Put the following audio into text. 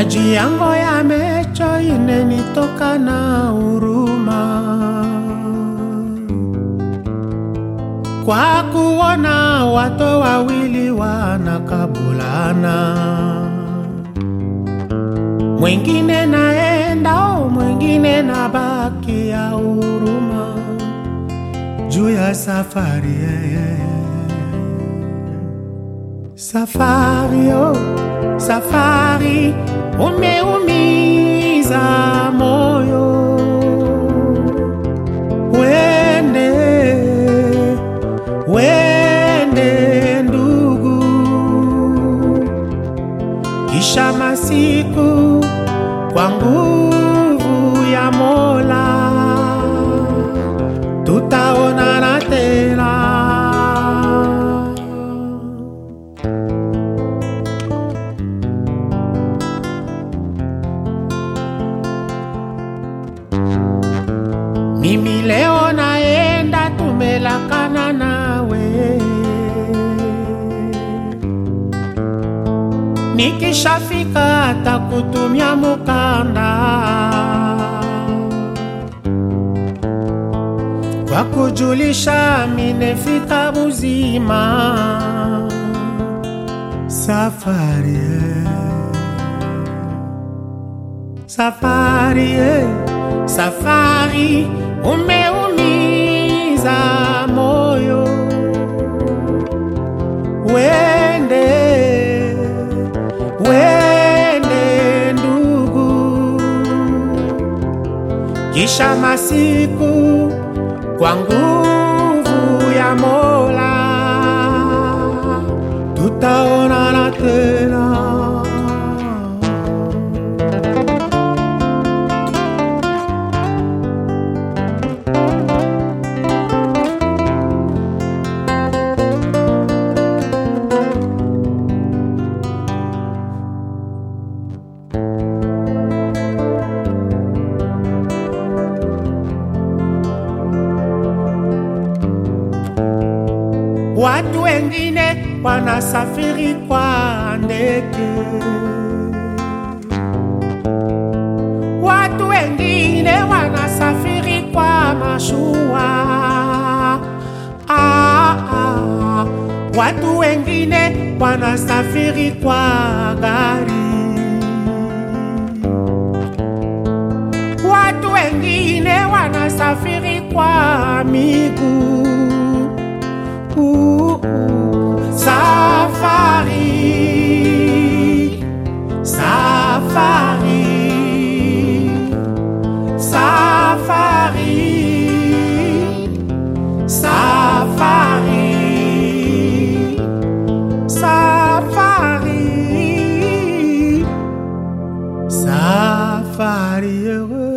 maji yangu yamecho inenitoka na huruma kwa kuona watu wawili wanakabulana, mwingine naenda, oh, mwingine nabaki ya huruma juu ya safari yeah. Safari oh, safari umeumiza moyo, wende wende ndugu, kisha masiku kwa nguvu ya Mola tutaonana tena. Mimi leo naenda, tumelakana nawe, nikishafika takutumia mukanda kwa kujulisha minefika buzima safari eh. safari eh. safari umeumiza moyo wende wende ndugu kisha masiku kwa nguvu ya Mola tutaonana tena. Watu wengine wanasafiri kwa ndege, watu wengine wanasafiri kwa mashua. Ah, ah. Watu wengine wanasafiri kwa gari, watu wengine wanasafiri kwa miguu. Uh, uh, Safari, safari, safari, safari, safari, safari heureux.